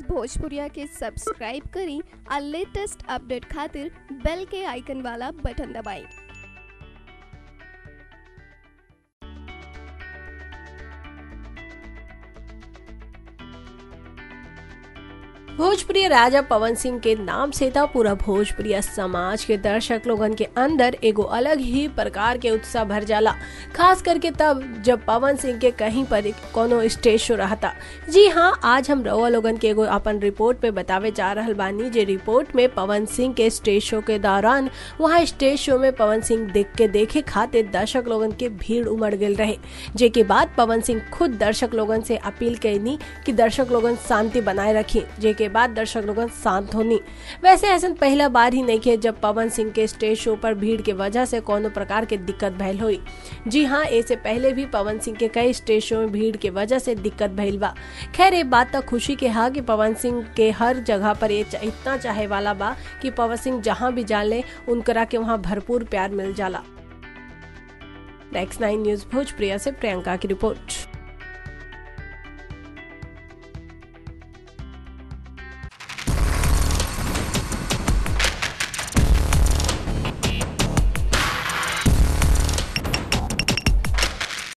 news भोजपुरिया के subscribe करी और लेटेस्ट अपडेट खातिर बेल के आइकन वाला बटन दबाएं भोजपुरी राजा पवन सिंह के नाम से था पूरा भोजपुरी समाज के दर्शक लोगन के अंदर एगो अलग ही प्रकार के उत्साह भर जाला खास करके तब जब पवन सिंह के कहीं पर कोनो स्टेज शो रहा था जी हाँ आज हम रउआ लोगन के एगो अपन रिपोर्ट पे बतावे जा रहल बानी जे रिपोर्ट में पवन सिंह के स्टेज शो के दौरान वहाँ स्टेज शो में पवन सिंह देख के देखे खातिर दर्शक लोगन के भीड़ उमड़ गए रहे जेके बाद पवन सिंह खुद दर्शक लोगन से अपील कैनी कि दर्शक लोगन शांति बनाए रखी जेके के बाद दर्शक लोगन शांत होनी वैसे ऐसा पहला बार ही नहीं किया जब पवन सिंह के स्टेज शो पर भीड़ के वजह से कोनो प्रकार के दिक्कत भैल हुई जी हाँ ऐसे पहले भी पवन सिंह के कई स्टेज शो में भीड़ के वजह से दिक्कत भइल बा खैर ये बात तक खुशी के हा कि पवन सिंह के हर जगह पर ये इतना चाहे वाला बा कि पवन सिंह जहाँ भी जाले उनकरा के वहाँ भरपूर प्यार मिल जाला नेक्स्ट नाइन न्यूज भोजप्रिया से प्रियंका की रिपोर्ट